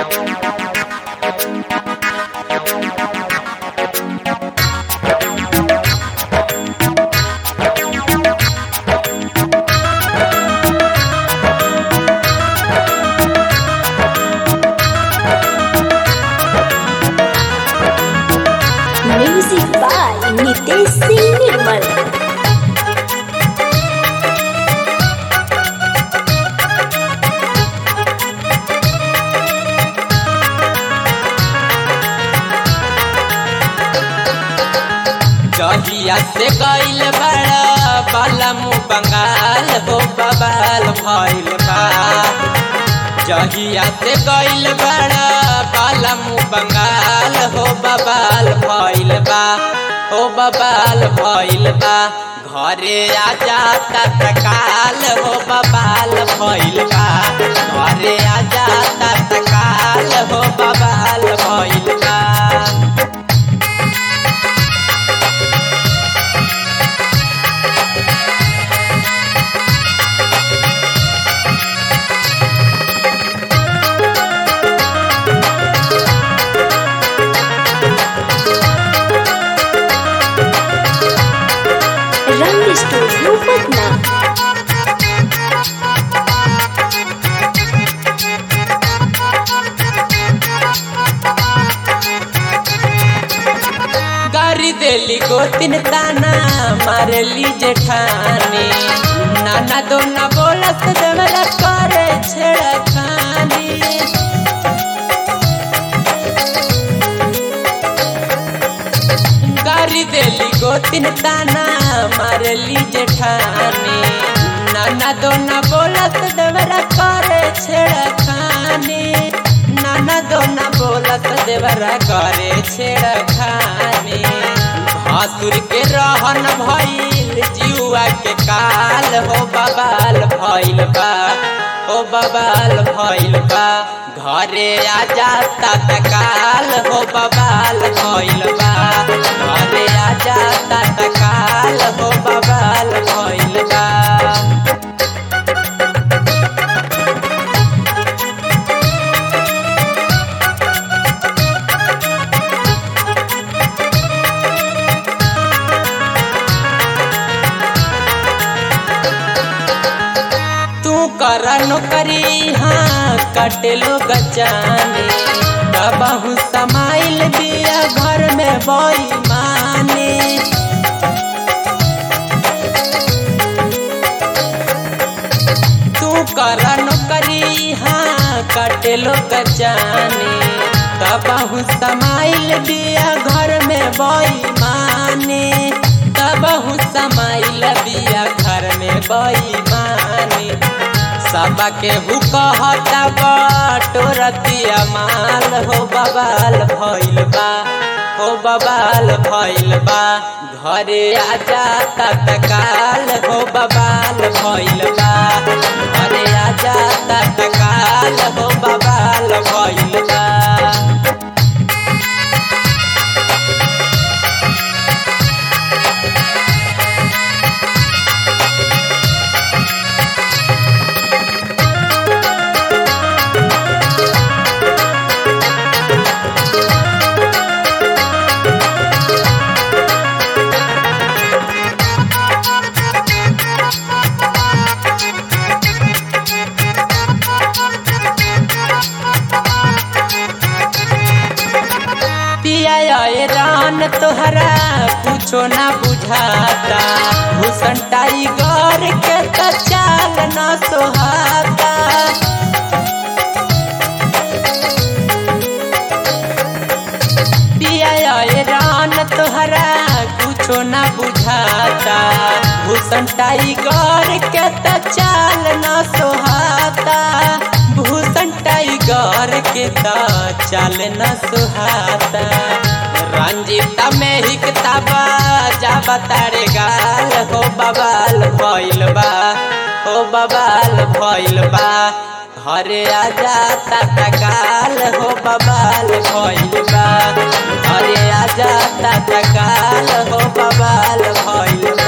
music by Nitesh Singh Nirmal जहिया से गईल बड़ा बालमु बंगाल हो बबाल भइल बा जहिया से गईल बड़ा बालमु बंगाल हो बबाल भइल बा हो बबाल भइल बा घरे आ जाता तकाल हो बबाल भइल बा घरे आ जाता तकाल हो बबाल भइल बा रंग स्टूडियो पटना गारी देली गोतिन ताना मारली जेठानी नाना दो न बोलत देवरा करे छेड़खानी गारी देली गोतिन ताना मारली जेठानी नाना दो न बोलत देवरा करे छेड़खानी नाना दो न बोलत देवरा करे छेड़खानी भासुर के रहन भइल जुआ के काल हो बबाल भइल बा हो बबाल भइल बा घरे आ जाता तकाल हो बबाल भइल बा घरे आ जाता तकाल हो बबाल भइल बा तू कर नौकरी हाँ कटे लो गचाने कबहू समाइल बिया घर में बोई माने तू कर नौकरी हाँ कटे लो गचाने कबहू समाइल बिया घर में बोई माने कबहू समाइल बिया घर में बोई माने सबके हु कहता बटोरतिया माल हो बबाल भइल बा हो बबाल भइल बा घरे आ जाता तकाल हो बबाल भइल बा घरे आ जाता तकाल हो बबाल भइल बा पिया ये रान तोहरा कुछो ना बुझाता भूषण टाइगर के तो चाल न सोहाता पिया ये रान तोहरा कुछो ना बुझाता भूषण टाइगर के तो चाल न सोहाता भूषण टाइगर के तो चाल न सुहाता रंजीता में ही किताबा जा बतारे गाल हो बबाल भइल बा हो बबाल भइल बा घरे आ जाता तकाल हो बबाल भइल बा घरे आ जाता तकाल हो बबाल भइल बा